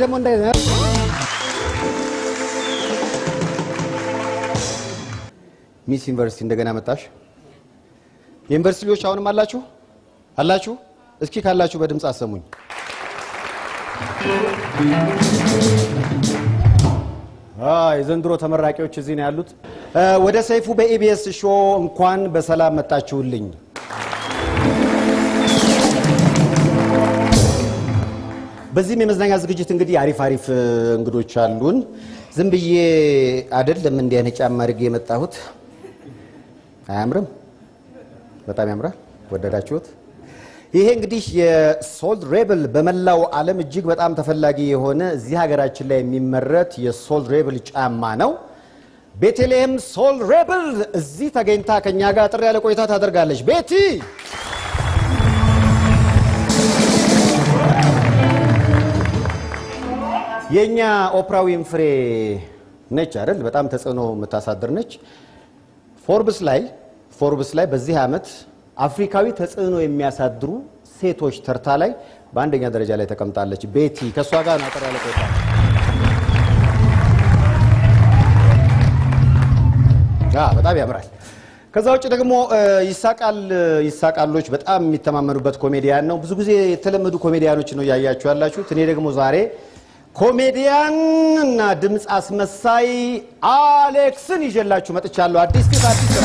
ደግሞ እንዳይ ሚስ ዩኒቨርሲቲ እንደገና መጣሽ። የዩኒቨርሲቲ ልጆች አሁንም አላችሁ አላችሁ? እስኪ ካላችሁ በድምፅ አሰሙኝ። የዘንድሮ ተመራቂዎች እዚህ ነው ያሉት። ወደ ሰይፉ በኢቢኤስ ሾ እንኳን በሰላም መጣችሁልኝ። በዚህም የመዝናኛ ዝግጅት እንግዲህ አሪፍ አሪፍ እንግዶች አሉን። ዝም ብዬ አይደለም እንዲህ አይነት ጫማ አድርጌ የመጣሁት። አያምርም? በጣም ያምራል። ወደዳችሁት? ይሄ እንግዲህ የሶልድ ሬብል በመላው ዓለም እጅግ በጣም ተፈላጊ የሆነ እዚህ ሀገራችን ላይ የሚመረት የሶልድ ሬብል ጫማ ነው። ቤተልሔም ሶልድ ሬብል እዚህ ተገኝታ ከኛ ጋር ጥሪ ያለ ቆይታ ታደርጋለች። ቤቲ የእኛ ኦፕራ ዊንፍሬ ነች አይደል? በጣም ተጽዕኖ የምታሳድር ነች። ፎርብስ ላይ ፎርብስ ላይ በዚህ ዓመት አፍሪካዊ ተጽዕኖ የሚያሳድሩ ሴቶች ተርታ ላይ በአንደኛ ደረጃ ላይ ተቀምጣለች። ቤቲ ከእሷ ጋር ነው አጠር ያለ ቆይታ። በጣም ያምራል። ከዛ ውጭ ደግሞ ይሳቃል ይሳቃሎች በጣም የሚተማመኑበት ኮሜዲያን ነው። ብዙ ጊዜ የተለመዱ ኮሜዲያኖች ነው እያያችሁ ያላችሁት። እኔ ደግሞ ዛሬ ኮሜዲያን እና ድምፅ አስመሳይ አሌክስን ይዤላችሁ መጥቻለሁ። አዲስ ፊት አዲስ ስራ።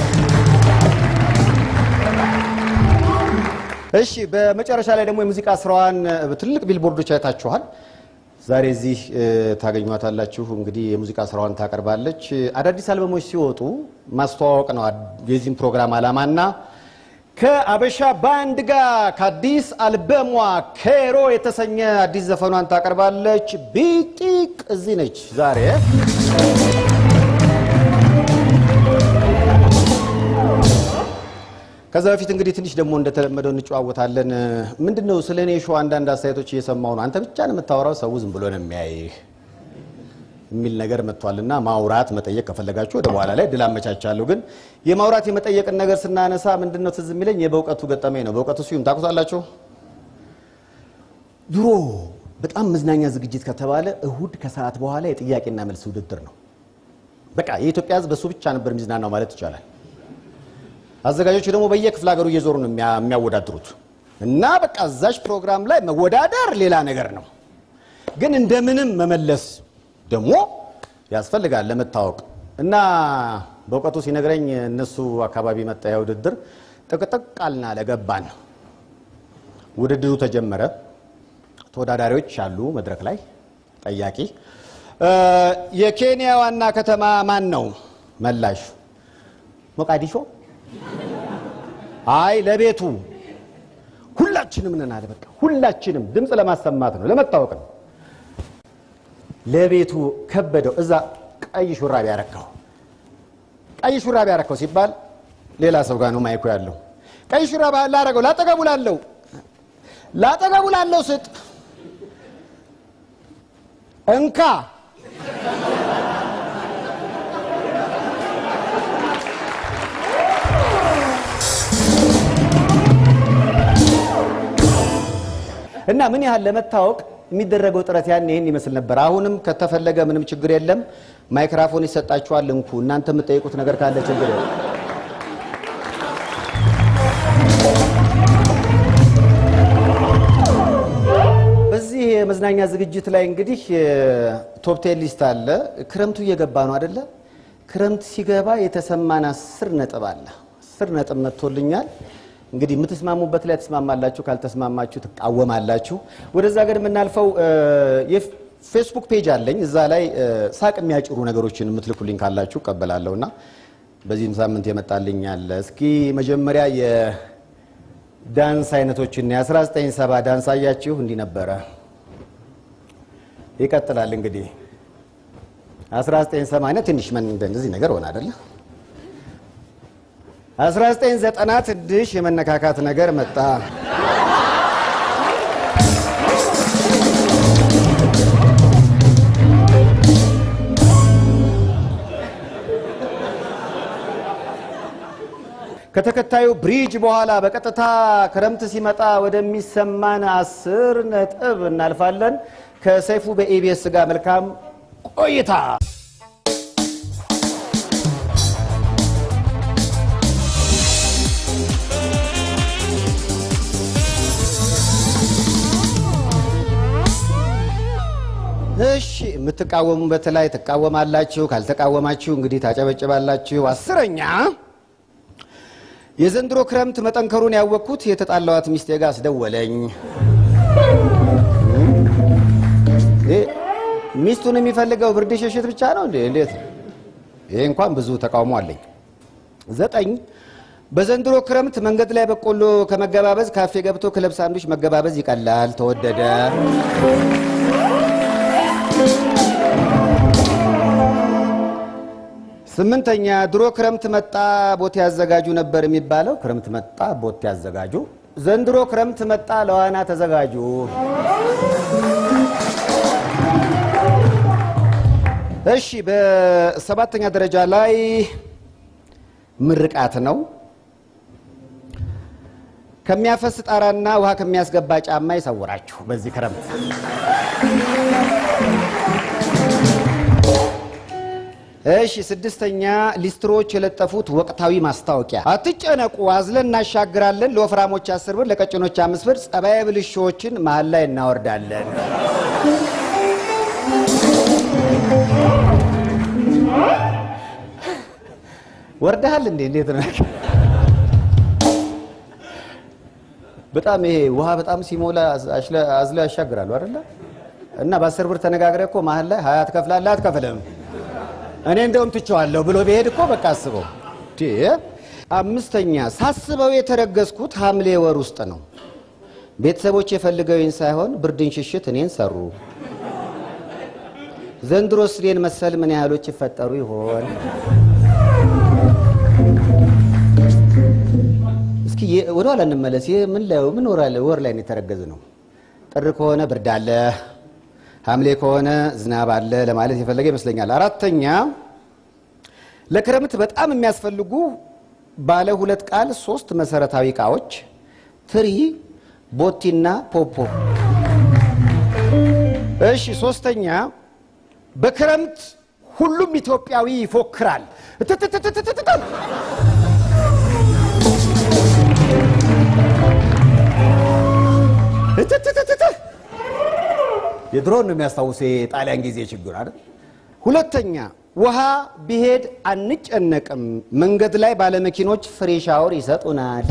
እሺ፣ በመጨረሻ ላይ ደግሞ የሙዚቃ ስራዋን ትልቅ ቢልቦርዶች አይታችኋል። ዛሬ እዚህ ታገኟታላችሁ። እንግዲህ የሙዚቃ ስራዋን ታቀርባለች። አዳዲስ አልበሞች ሲወጡ ማስተዋወቅ ነው የዚህም ፕሮግራም ዓላማና ከአበሻ ባንድ ጋር ከአዲስ አልበሟ ኬሮ የተሰኘ አዲስ ዘፈኗን ታቀርባለች። ቢጢቅ እዚህ ነች ዛሬ። ከዛ በፊት እንግዲህ ትንሽ ደግሞ እንደተለመደው እንጨዋወታለን። ምንድን ነው ስለ እኔ ሾው አንዳንድ አስተያየቶች እየሰማሁ ነው። አንተ ብቻ ነው የምታወራው፣ ሰው ዝም ብሎ ነው የሚያይህ የሚል ነገር መጥቷልና ማውራት መጠየቅ ከፈለጋችሁ ወደ በኋላ ላይ ድል አመቻቻለሁ። ግን የማውራት የመጠየቅን ነገር ስናነሳ ምንድን ነው ትዝ የሚለኝ የበእውቀቱ ገጠመኝ ነው። በእውቀቱ ስዩም ታውቁታላችሁ። ድሮ በጣም መዝናኛ ዝግጅት ከተባለ እሁድ ከሰዓት በኋላ የጥያቄና መልስ ውድድር ነው። በቃ የኢትዮጵያ ሕዝብ በሱ ብቻ ነበር የሚዝናናው ማለት ይቻላል። አዘጋጆቹ ደግሞ በየክፍለ ሀገሩ እየዞሩ ነው የሚያወዳድሩት እና በቃ እዛች ፕሮግራም ላይ መወዳደር ሌላ ነገር ነው። ግን እንደምንም መመለስ ደግሞ ያስፈልጋል ለመታወቅ እና በእውቀቱ ሲነግረኝ እነሱ አካባቢ መጣ ያ ውድድር ጥቅጥቅ አልና ለገባን ውድድሩ ተጀመረ። ተወዳዳሪዎች አሉ መድረክ ላይ ጠያቂ የኬንያ ዋና ከተማ ማን ነው? መላሽ ሞቃዲሾ። አይ ለቤቱ ሁላችንም ነን አለ። በቃ ሁላችንም ድምፅ ለማሰማት ነው ለመታወቅ ነው። ለቤቱ ከበደው። እዛ ቀይ ሹራብ ያረካው ቀይ ሹራብ ያረካው ሲባል ሌላ ሰው ጋር ነው ማይኩ ያለው። ቀይ ሹራብ ላረገው ላጠገቡ ላለው ላጠገቡ ላለው ስጥ እንካ እና ምን ያህል ለመታወቅ የሚደረገው ጥረት ያን ይህን ይመስል ነበር። አሁንም ከተፈለገ ምንም ችግር የለም፣ ማይክራፎን ይሰጣችኋል። እንኩ እናንተ የምጠይቁት ነገር ካለ ችግር የለም። በዚህ የመዝናኛ ዝግጅት ላይ እንግዲህ ቶፕ ቴን ሊስት አለ። ክረምቱ እየገባ ነው አደለ? ክረምት ሲገባ የተሰማን አስር ነጥብ አለ። አስር ነጥብ መጥቶልኛል። እንግዲህ የምትስማሙበት ላይ ትስማማላችሁ፣ ካልተስማማችሁ ትቃወማላችሁ። ወደዛ ገር የምናልፈው የፌስቡክ ፔጅ አለኝ። እዛ ላይ ሳቅ የሚያጭሩ ነገሮችን የምትልኩልኝ ካላችሁ እቀበላለሁ እና በዚህም ሳምንት የመጣልኝ አለ። እስኪ መጀመሪያ የዳንስ አይነቶችን የ1970 ዳንስ አያችሁ፣ እንዲህ ነበረ። ይቀጥላል እንግዲህ 1980 ትንሽ እንደዚህ ነገር ሆነ አይደለ? 1990 ትንሽ የመነካካት ነገር መጣ። ከተከታዩ ብሪጅ በኋላ በቀጥታ ክረምት ሲመጣ ወደሚሰማን አስር ነጥብ እናልፋለን። ከሰይፉ በኢቢኤስ ጋር መልካም ቆይታ። እሺ የምትቃወሙበት ላይ ትቃወማላችሁ፣ ካልተቃወማችሁ እንግዲህ ታጨበጭባላችሁ። አስረኛ የዘንድሮ ክረምት መጠንከሩን ያወቅኩት የተጣላዋት ሚስቴ ጋር አስደወለኝ። ሚስቱን የሚፈልገው ብርድ ሽሽት ብቻ ነው እንዴ? እንዴት ነው? ይሄ እንኳን ብዙ ተቃውሞ አለኝ። ዘጠኝ በዘንድሮ ክረምት መንገድ ላይ በቆሎ ከመገባበዝ ካፌ ገብቶ ክለብ ሳንዱች መገባበዝ ይቀላል፣ ተወደደ። ስምንተኛ ድሮ ክረምት መጣ ቦቴ ያዘጋጁ ነበር የሚባለው። ክረምት መጣ ቦቴ ያዘጋጁ። ዘንድሮ ክረምት መጣ ለዋና ተዘጋጁ። እሺ በሰባተኛ ደረጃ ላይ ምርቃት ነው። ከሚያፈስ ጣራና ውሃ ከሚያስገባ ጫማ ይሰውራችሁ በዚህ ክረምት። እሺ ስድስተኛ ሊስትሮዎች የለጠፉት ወቅታዊ ማስታወቂያ አትጨነቁ፣ አዝለን እናሻግራለን። ለወፍራሞች አስር ብር፣ ለቀጭኖች አምስት ብር። ጸባይ ብልሾችን መሀል ላይ እናወርዳለን። ወርደሃል እንዴ? እንዴት ነው? በጣም ይሄ ውሃ በጣም ሲሞላ አዝለው ያሻግራሉ አይደለ? እና በአስር ብር ተነጋግረ እኮ መሀል ላይ ሀያ ትከፍላለህ አትከፍልም እኔ እንደውም ትቼዋለሁ ብሎ ቢሄድ እኮ በቃ አስበው። አምስተኛ ሳስበው የተረገዝኩት ሐምሌ ወር ውስጥ ነው። ቤተሰቦች የፈልገውኝ ሳይሆን ብርድን ሽሽት እኔን ሰሩ። ዘንድሮስ እኔን መሰል ምን ያህሎች ይፈጠሩ ይሆን? እስኪ ወደኋላ እንመለስ። ይህ ምን ምን ወር ላይ ነው የተረገዝ ነው? ጥር ከሆነ ብርድ አለ ሐምሌ ከሆነ ዝናብ አለ ለማለት የፈለገ ይመስለኛል። አራተኛ ለክረምት በጣም የሚያስፈልጉ ባለ ሁለት ቃል ሶስት መሰረታዊ እቃዎች ትሪ፣ ቦቲና ፖፖ። እሺ ሶስተኛ በክረምት ሁሉም ኢትዮጵያዊ ይፎክራል። እትትትትትትት እትትትትት የድሮን ነው የሚያስታውስ የጣሊያን ጊዜ ችግር አይደል። ሁለተኛ ውሃ ቢሄድ አንጨነቅም። መንገድ ላይ ባለመኪኖች ፍሬ ሻወር ይሰጡናል።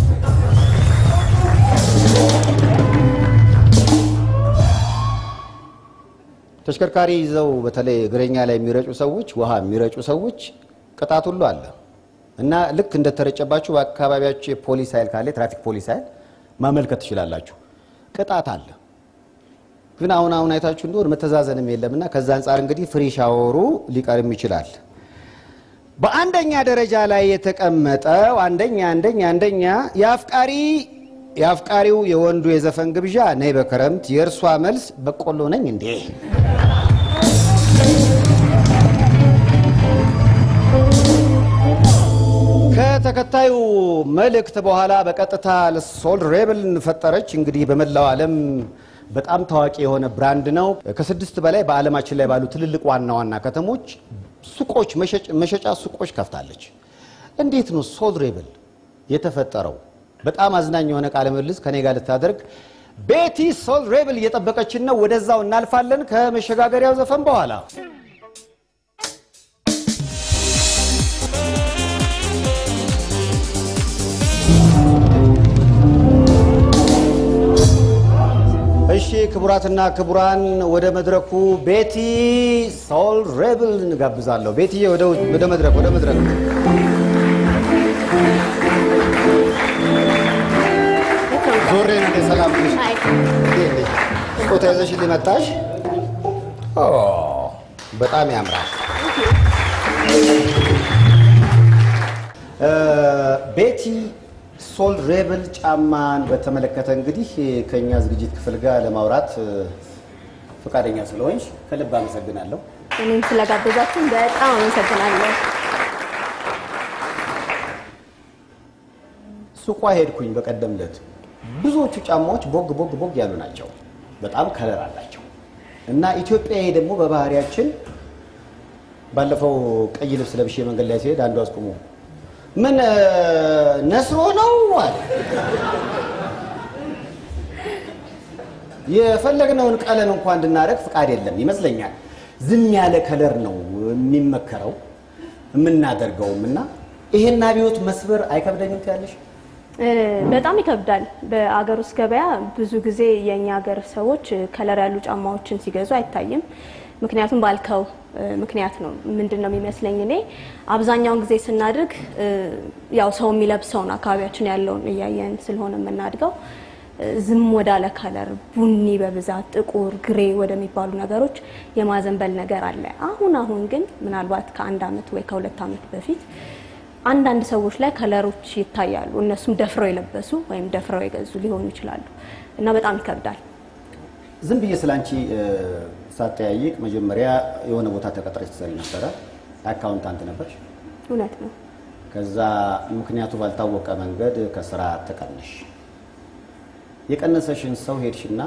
ተሽከርካሪ ይዘው በተለይ እግረኛ ላይ የሚረጩ ሰዎች፣ ውሃ የሚረጩ ሰዎች ቅጣት ሁሉ አለ እና ልክ እንደተረጨባችሁ በአካባቢያችሁ የፖሊስ ኃይል ካለ የትራፊክ ፖሊስ ኃይል ማመልከት ትችላላችሁ። ቅጣት አለ። ግን አሁን አሁን አይታችሁ እንደሆነ መተዛዘንም የለምና ከዛ አንጻር እንግዲህ ፍሪ ሻወሩ ሊቀርም ይችላል። በአንደኛ ደረጃ ላይ የተቀመጠው አንደኛ አንደኛ አንደኛ የአፍቃሪ የአፍቃሪው የወንዱ የዘፈን ግብዣ ነይ በክረምት የእርሷ መልስ በቆሎ ነኝ እንዴ። ከተከታዩ መልእክት በኋላ በቀጥታ ሶል ሬብል ፈጠረች። እንግዲህ በመላው ዓለም በጣም ታዋቂ የሆነ ብራንድ ነው። ከስድስት በላይ በዓለማችን ላይ ባሉ ትልልቅ ዋና ዋና ከተሞች ሱቆች፣ መሸጫ ሱቆች ከፍታለች። እንዴት ነው ሶል ሬብል የተፈጠረው? በጣም አዝናኝ የሆነ ቃለ ምልልስ ከኔ ጋር ልታደርግ ቤቲ ሶል ሬብል እየጠበቀችን ነው። ወደዛው እናልፋለን ከመሸጋገሪያው ዘፈን በኋላ እሺ ክቡራትና ክቡራን ወደ መድረኩ ቤቲ ሶል ሬብል እንጋብዛለሁ። ቤትዬ ወደ መድረክ ወደ መድረክ ዞሬ ነው። ሰላም ስጦታ ይዘሽ ሊመጣሽ በጣም ያምራል። ቤቲ ሶል ሬብል ጫማን በተመለከተ እንግዲህ ከኛ ዝግጅት ክፍል ጋር ለማውራት ፈቃደኛ ስለሆንሽ ከልብ አመሰግናለሁ። እኔም ስለጋበዛችን በጣም አመሰግናለሁ። ሱቋ ሄድኩኝ በቀደም ዕለት። ብዙዎቹ ጫማዎች ቦግ ቦግ ቦግ ያሉ ናቸው። በጣም ከለር አላቸው። እና ኢትዮጵያዊ ደግሞ በባህሪያችን ባለፈው ቀይ ልብስ ለብሼ መንገድ ላይ ሲሄድ አንዱ አስቁሞ ምን እ፣ ነስሮ ነው አለ። የፈለግነውን ቀለም እንኳን እንድናደርግ ፍቃድ የለም ይመስለኛል። ዝም ያለ ከለር ነው የሚመከረው የምናደርገውም እና ይሄን አብዮት መስበር አይከብደኝም ትያለሽ? እ፣ በጣም ይከብዳል። በአገር ውስጥ ገበያ ብዙ ጊዜ የእኛ ሀገር ሰዎች ከለር ያሉ ጫማዎችን ሲገዙ አይታይም። ምክንያቱም ባልከው እ፣ ምክንያት ነው። ምንድን ነው የሚመስለኝ እኔ አብዛኛውን ጊዜ ስናድግ እ፣ ያው ሰው የሚለብሰውን አካባቢያችን ያለውን እያየን ስለሆነ የምናድገው እ፣ ዝም ወዳለ ከለር ቡኒ በብዛት ጥቁር፣ ግሬ ወደሚባሉ ነገሮች የማዘንበል ነገር አለ። አሁን አሁን ግን ምናልባት ከአንድ አመት ወይ ከሁለት አመት በፊት አንዳንድ ሰዎች ላይ ከለሮች ይታያሉ። እነሱም ደፍረው የለበሱ ወይም ደፍረው የገዙ ሊሆኑ ይችላሉ እና በጣም ይከብዳል። ዝም ብዬ ስለ አንቺ እ፣ ሳጠያይቅ መጀመሪያ የሆነ ቦታ ተቀጥረሽ ትሰሪ ነበረ። አካውንታንት ነበርሽ። እውነት ነው። ከዛ ምክንያቱ ባልታወቀ መንገድ ከስራ ተቀነሽ። የቀነሰሽን ሰው ሄድሽና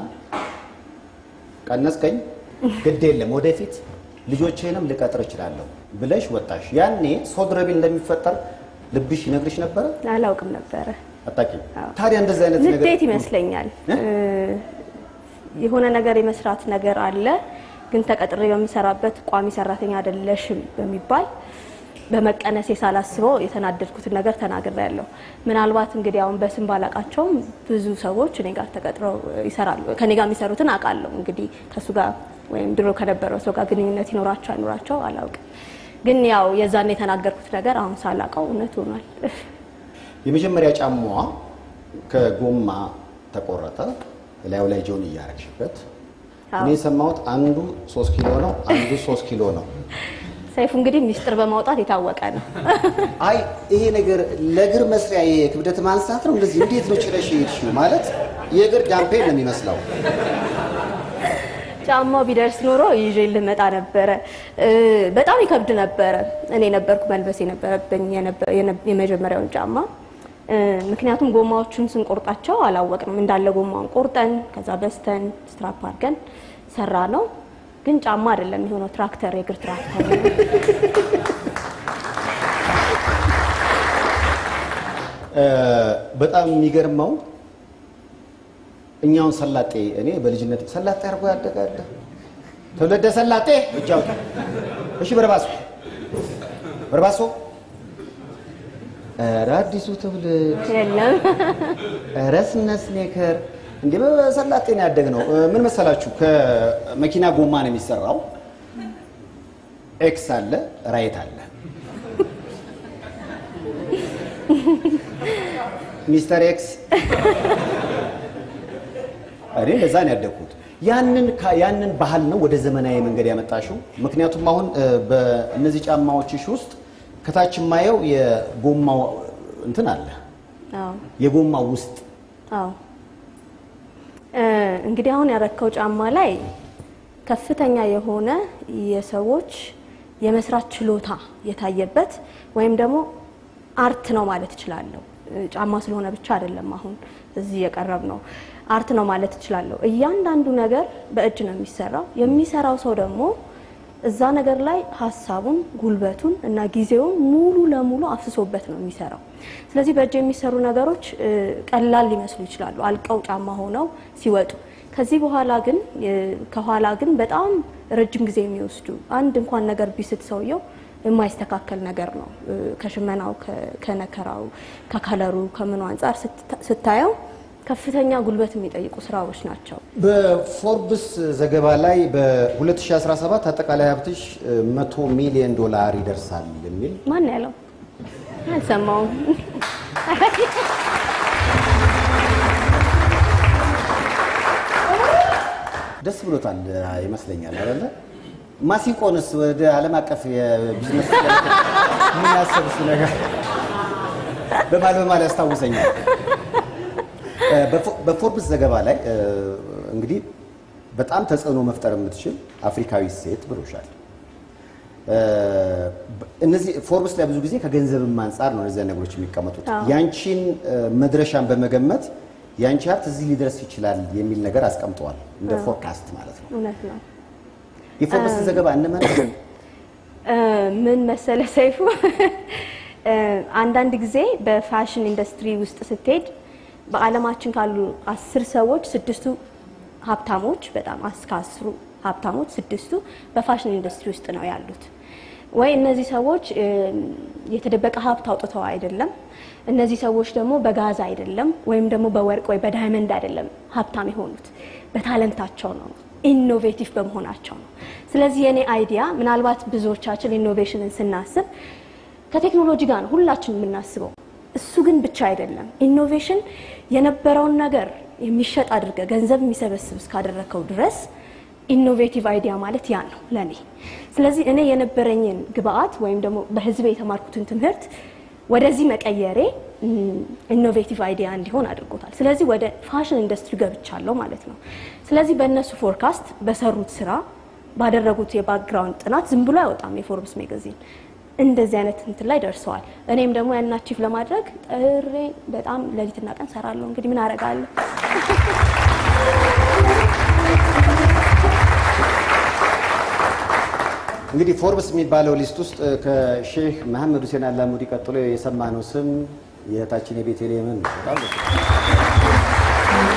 ቀነስከኝ፣ ግድ የለም ወደፊት ልጆቼንም ልቀጥር እችላለሁ ብለሽ ወጣሽ። ያኔ ሶድረቢል እንደሚፈጠር ልብሽ ይነግርሽ ነበረ? አላውቅም ነበረ። አታውቂም? አዎ። ታዲያ እንደዚህ አይነት ነገር ንዴት ይመስለኛል። እ? እ፣ የሆነ ነገር የመስራት ነገር አለ፣ ግን ተቀጥሬ በምሰራበት ቋሚ ሰራተኛ አይደለሽም በሚባል በመቀነሴ ሳላስበው የተናደድኩትን ነገር ተናግሬያለሁ። ምናልባት እንግዲህ አሁን በስም ባላቃቸውም ብዙ ሰዎች እኔ ጋር ተቀጥረው ይሰራሉ። ከኔ ጋር የሚሰሩትን አውቃለሁ። እንግዲህ ከእሱ ጋር ወይም ድሮ ከነበረው ሰው ጋር ግንኙነት ይኖራቸው አይኖራቸው አላውቅም። ግን ያው የዛን የተናገርኩት ነገር አሁን ሳላውቀው እውነት ሆኗል። የመጀመሪያ ጫማዋ ከጎማ ተቆረጠ። ላዩ ላይ ጆን እያረግሽበት አዎ። እኔ የሰማሁት አንዱ ሶስት ኪሎ ነው፣ አንዱ ሶስት ኪሎ ነው። ሰይፉ እንግዲህ ሚስጥር በማውጣት የታወቀ ነው። አይ ይሄ ነገር ለእግር መስሪያ የክብደት ማንሳት ነው። እንደዚህ እንዴት ነው ችለሽ የሄድሽው? ማለት የእግር ዳምፔል ነው የሚመስለው። ጫማው ቢደርስ ኖሮ ይዤ ልመጣ ነበረ። እ፣ በጣም ይከብድ ነበረ። እኔ ነበርኩ መልበስ የነበረብኝ የነበ- የነ- የመጀመሪያውን ጫማ እ፣ ምክንያቱም ጎማዎቹን ስንቆርጣቸው አላወቅንም። እንዳለ ጎማውን ቆርጠን ከዛ በስተን ስትራፕ አድርገን ሰራ ነው። ግን ጫማ አይደለም የሆነው ትራክተር፣ የእግር ትራክተር ነው። እ፣ በጣም የሚገርመው እኛውን ሰላጤ እኔ በልጅነት ሰላጤ አድርጎ ያደጋለ ትውልደ ሰላጤ እጅ አውጡ። እሺ በርባሶ በርባሶ ኧረ አዲሱ ትውልድ የለም ኧረ ስነ ስኔከር እንዴ በሰላጤ ነው ያደግነው። እ፣ ምን መሰላችሁ ከመኪና ጎማ ነው የሚሰራው። ኤክስ አለ፣ ራይት አለ። ሚስተር ኤክስ እኔ እንደዛ ነው ያደግኩት። ያንን ካ- ያንን ባህል ነው ወደ ዘመናዊ መንገድ ያመጣሽው። ምክንያቱም አሁን እ፣ በእነዚህ ጫማዎችሽ ውስጥ ከታች የማየው የጎማው እንትን አለ አዎ የጎማው ውስጥ አዎ እ፣ እንግዲህ አሁን ያረከው ጫማ ላይ ከፍተኛ የሆነ የሰዎች የመስራት ችሎታ የታየበት ወይም ደግሞ አርት ነው ማለት እችላለሁ። እ፣ ጫማ ስለሆነ ብቻ አይደለም አሁን እዚህ የቀረብ ነው አርት ነው ማለት እችላለሁ። እያንዳንዱ ነገር በእጅ ነው የሚሰራው። የሚሰራው ሰው ደግሞ እዛ ነገር ላይ ሀሳቡን፣ ጉልበቱን እና ጊዜውን ሙሉ ለሙሉ አፍስሶበት ነው የሚሰራው። ስለዚህ በእጅ የሚሰሩ ነገሮች እ፣ ቀላል ሊመስሉ ይችላሉ አልቀው ጫማ ሆነው ሲወጡ። ከዚህ በኋላ ግን እ፣ ከኋላ ግን በጣም ረጅም ጊዜ የሚወስዱ አንድ እንኳን ነገር ቢስት ሰውየው የማይስተካከል ነገር ነው። እ፣ ከሽመናው፣ ከ- ከነከራው፣ ከከለሩ፣ ከምኑ አንጻር ስት- ስታየው ከፍተኛ ጉልበት የሚጠይቁ ስራዎች ናቸው። በፎርብስ ዘገባ ላይ በ2017 አጠቃላይ ሀብትሽ 100 ሚሊዮን ዶላር ይደርሳል የሚል ማን ያለው አልሰማውም። ደስ ብሎታል ይመስለኛል አይደለ? ማሲንቆንስ ወደ ዓለም አቀፍ የቢዝነስ ምን ያሰብ እሱ ነገር በማል በማል ያስታውሰኛል። እ፣ በፎ- በፎርብስ ዘገባ ላይ እ፣ እንግዲህ በጣም ተጽዕኖ መፍጠር የምትችል አፍሪካዊ ሴት ብሎሻል። እ፣ እነዚህ ፎርብስ ላይ ብዙ ጊዜ ከገንዘብም አንጻር ነው እነዚያ ነገሮች የሚቀመጡት። አዎ። ያንቺን እ፣ መድረሻን በመገመት ያንቺ ሀብት እዚህ ሊደርስ ይችላል የሚል ነገር አስቀምጠዋል። እንደ ፎርካስት ማለት ነው። እውነት ነው። የፎርብስን ዘገባ እንመን እ፣ ምን መሰለ ሰይፉ እ፣ አንዳንድ ጊዜ በፋሽን ኢንዱስትሪ ውስጥ ስትሄድ በዓለማችን ካሉ አስር ሰዎች ስድስቱ ሀብታሞች በጣም እስከ አስሩ ሀብታሞች ስድስቱ በፋሽን ኢንዱስትሪ ውስጥ ነው ያሉት። ወይ እነዚህ ሰዎች እ፣ የተደበቀ ሀብት አውጥተው አይደለም። እነዚህ ሰዎች ደግሞ በጋዛ አይደለም፣ ወይም ደግሞ በወርቅ ወይ በዳይመንድ አይደለም ሀብታም የሆኑት በታለንታቸው ነው፣ ኢኖቬቲቭ በመሆናቸው ነው። ስለዚህ የኔ አይዲያ ምናልባት ብዙዎቻችን ኢኖቬሽንን ስናስብ ከቴክኖሎጂ ጋር ነው ሁላችን የምናስበው። እሱ ግን ብቻ አይደለም። ኢኖቬሽን የነበረውን ነገር የሚሸጥ አድርገ ገንዘብ የሚሰበስብ እስካደረከው ድረስ ኢኖቬቲቭ አይዲያ ማለት ያ ነው ለኔ። ስለዚህ እኔ የነበረኝን ግብአት ወይም ደግሞ በህዝቤ የተማርኩትን ትምህርት ወደዚህ መቀየሬ ኢኖቬቲቭ አይዲያ እንዲሆን አድርጎታል። ስለዚህ ወደ ፋሽን ኢንዱስትሪ ገብቻለሁ ማለት ነው። ስለዚህ በእነሱ ፎርካስት በሰሩት ስራ ባደረጉት የባክግራውንድ ጥናት ዝም ብሎ አይወጣም የፎርብስ ሜጋዚን እንደዚህ አይነት እንትን ላይ ደርሰዋል። እኔም ደግሞ ያን አቺቭ ለማድረግ ጥሬ በጣም ሌሊትና ቀን ሰራለሁ። እንግዲህ ምን አደርጋለሁ? እንግዲህ ፎርብስ የሚባለው ሊስት ውስጥ ከሼህ መሐመድ ሁሴን አላሙዲ ቀጥሎ የሰማነው ስም የእህታችን የቤተልሔምን ነው። በጣም ደስ ይላል።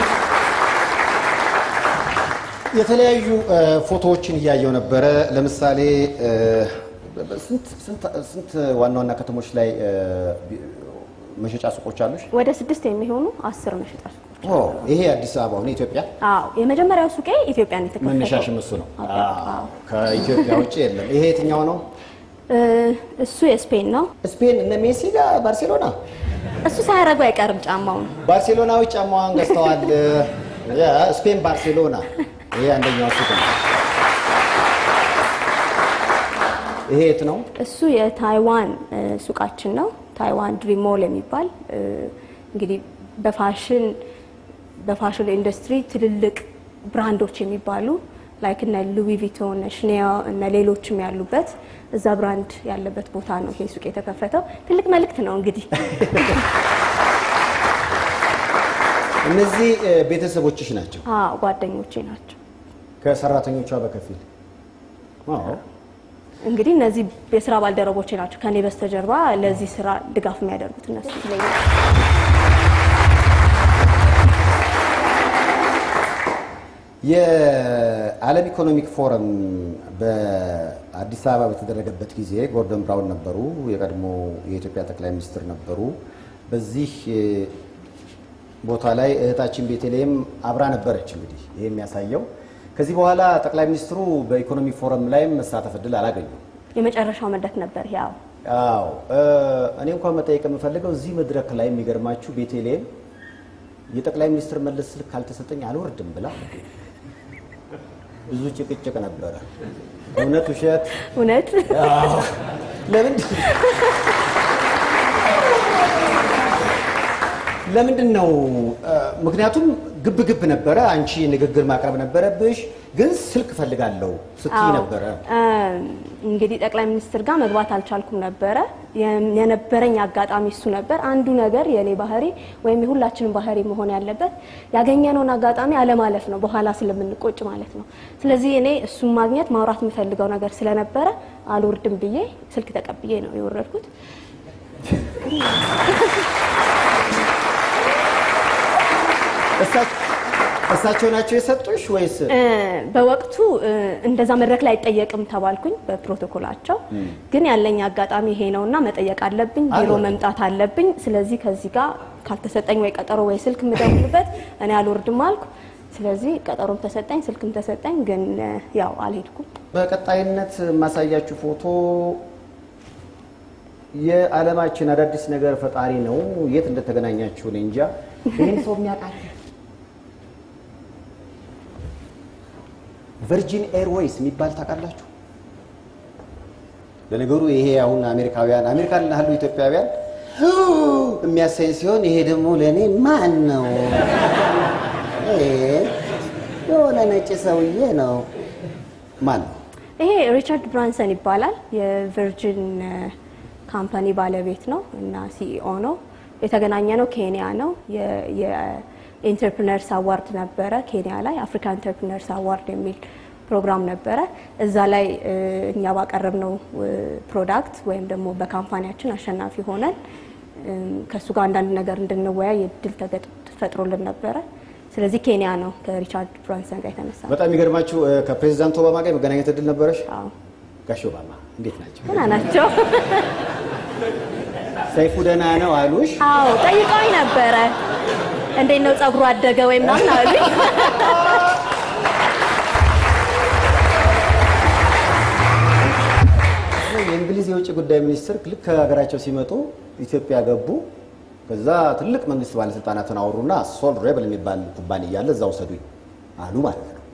የተለያዩ እ፣ ፎቶዎችን እያየው ነበረ። ለምሳሌ እ፣ ስንት ስንት- ስንት ዋና ዋና ከተሞች ላይ እ፣ ቢ- መሸጫ ሱቆች አሉሽ? ወደ ስድስት የሚሆኑ አስር መሸጫ ሱቆች። ኦ ይሄ አዲስ አበባ ሆነ ኢትዮጵያ አዎ የመጀመሪያው ሱቄ ኢትዮጵያን የተከፈተው መነሻሽም እሱ ነው። አዎ። አዎ፣ ከኢትዮጵያ ውጭ የለም። ይሄ የትኛው ነው? እ፣ እሱ የስፔን ነው። ስፔን እነ ሜሲ ጋር ባርሴሎና እሱ ሳያደርጉ አይቀርም ጫማውን። ባርሴሎናዊ ጫማዋን ገዝተዋል። ያ ስፔን ባርሴሎና። ይሄ አንደኛው ሱቅ ነው። ይሄ የት ነው? እሱ የታይዋን እ፣ ሱቃችን ነው። ታይዋን ድሪም ሞል የሚባል እ፣ እንግዲህ በፋሽን በፋሽን ኢንዱስትሪ ትልልቅ ብራንዶች የሚባሉ ላይክ እነ ሉዊ ቪቶን እነ ሽኔል እነ ሌሎችም ያሉበት እዛ ብራንድ ያለበት ቦታ ነው ይሄ ሱቅ የተከፈተው። ትልቅ መልእክት ነው እንግዲህ እነዚህ እ፣ ቤተሰቦችሽ ናቸው አዎ ጓደኞቼ ናቸው። ከሰራተኞቿ በከፊል አዎ። እንግዲህ እነዚህ የስራ ባልደረቦቼ ናቸው። ከኔ በስተጀርባ ለዚህ ስራ ድጋፍ የሚያደርጉት እነሱ ይለኛል። የዓለም ኢኮኖሚክ ፎረም በአዲስ አበባ በተደረገበት ጊዜ ጎርደን ብራውን ነበሩ፣ የቀድሞ የኢትዮጵያ ጠቅላይ ሚኒስትር ነበሩ። በዚህ እ፣ ቦታ ላይ እህታችን ቤተልሔም አብራ ነበረች። እንግዲህ ይህ የሚያሳየው ከዚህ በኋላ ጠቅላይ ሚኒስትሩ በኢኮኖሚ ፎረም ላይም መሳተፍ እድል አላገኙም። የመጨረሻው መድረክ ነበር ያው አዎ እ፣ እኔ እንኳን መጠየቅ የምፈልገው እዚህ መድረክ ላይ የሚገርማችሁ ቤተልሔም የጠቅላይ ሚኒስትር መለስ ስልክ ካልተሰጠኝ አልወርድም ብላ ብዙ ጭቅጭቅ ነበረ። እውነት ውሸት? እውነት አዎ። ለምን ለምንድን ነው? እ፣ ምክንያቱም ግብ ግብ ነበረ። አንቺ ንግግር ማቅረብ ነበረብሽ፣ ግን ስልክ እፈልጋለሁ ስትይ አዎ። ነበረ። እ፣ እንግዲህ ጠቅላይ ሚኒስትር ጋር መግባት አልቻልኩም ነበረ። የም- የነበረኝ አጋጣሚ እሱ ነበር። አንዱ ነገር የእኔ ባህሪ ወይም የሁላችንም ባህሪ መሆን ያለበት ያገኘነውን አጋጣሚ አለማለፍ ነው፣ በኋላ ስለምንቆጭ ማለት ነው። ስለዚህ እኔ እሱን ማግኘት ማውራት የምፈልገው ነገር ስለነበረ አልወርድም ብዬ ስልክ ተቀብዬ ነው የወረድኩት። እሳ- እሳቸው ናቸው የሰጡሽ ወይስ? እ፣ በወቅቱ እ፣ እንደዛ መድረክ ላይ አይጠየቅም ተባልኩኝ በፕሮቶኮላቸው። ግን ያለኝ አጋጣሚ ይሄ ነውና መጠየቅ አለብኝ፣ ቢሮ አልወርድም። መምጣት አለብኝ። ስለዚህ ከዚህ ጋር ካልተሰጠኝ ወይ ቀጠሮ ወይ ስልክ የምደውልበት እኔ አልወርድም አልኩ። ስለዚህ ቀጠሮም ተሰጠኝ፣ ስልክም ተሰጠኝ። ግን እ፣ ያው አልሄድኩም። በቀጣይነት የማሳያችሁ ፎቶ የዓለማችን አዳዲስ ነገር ፈጣሪ ነው። የት እንደተገናኛችሁ እኔ እንጃ። ይህን ሰው የሚያውቃል? ቨርጂን ኤርዌይስ የሚባል ታውቃላችሁ? ለነገሩ ይሄ አሁን አሜሪካውያን አሜሪካን ላሉ ኢትዮጵያውያን ሁ የሚያሳይ ሲሆን ይሄ ደግሞ ለእኔ ማን ነው? ይሄ የሆነ ነጭ ሰውዬ ነው። ማን ነው? ይሄ ሪቻርድ ብራንሰን ይባላል። የቨርጅን እ፣ ካምፓኒ ባለቤት ነው እና ሲኢኦ ነው። የተገናኘ ነው ኬንያ ነው። የኢንተርፕርነርስ አዋርድ ነበረ ኬንያ ላይ አፍሪካ ኢንተርፕርነርስ አዋርድ የሚል ፕሮግራም ነበረ። እዛ ላይ እ፣ እኛ ባቀረብነው እ፣ ፕሮዳክት ወይም ደግሞ በካምፓኒያችን አሸናፊ ሆነን እም፣ ከእሱ ጋር አንዳንድ ነገር እንድንወያይ እድል ተገጥ- ተፈጥሮልን ነበረ። ስለዚህ ኬንያ ነው ከሪቻርድ ብራንሰን ጋር የተነሳ ነው። በጣም የሚገርማችሁ እ፣ ከፕሬዚዳንት ኦባማ ጋር የመገናኘት እድል ነበረሽ? አዎ ጋሽ ኦባማ እንዴት ናቸው? ገና ናቸው። ሰይፉ ደህና ነው አሉሽ? አዎ ጠይቀውኝ ነበረ። እንዴት ነው ጸጉሩ አደገ ወይ ምናምን አሉኝ። የእንግሊዝ የውጭ ጉዳይ ሚኒስትር ልክ ከሀገራቸው ሲመጡ ኢትዮጵያ ገቡ። ከዛ ትልቅ መንግስት ባለስልጣናትን አወሩና ሶል ሬብል የሚባል ኩባንያ አለ እዛ ውሰዱኝ አሉ ማለት ነው።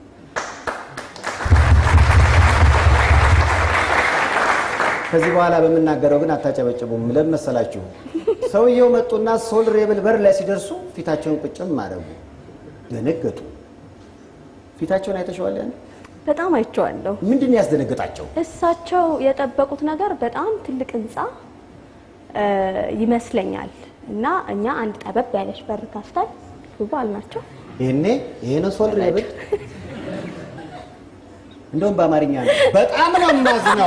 ከዚህ በኋላ በምናገረው ግን አታጨበጭቡም። ለምን መሰላችሁ? ሰውየው መጡና ሶል ሬብል በር ላይ ሲደርሱ ፊታቸውን ቁጭም አደረጉ። ደነገጡ። ፊታቸውን አይተሸዋል? ያን በጣም አይቼዋለሁ። ምንድን ነው ያስደነገጣቸው? እሳቸው የጠበቁት ነገር በጣም ትልቅ ህንፃ እ፣ ይመስለኛል እና እኛ አንድ ጠበብ ያለች በር ከፍተን ግቡ አልናቸው። ይሄኔ ይሄ ነው ሶል ሬብል። እንደውም በአማርኛ ነው። በጣም ነው የማዝነው።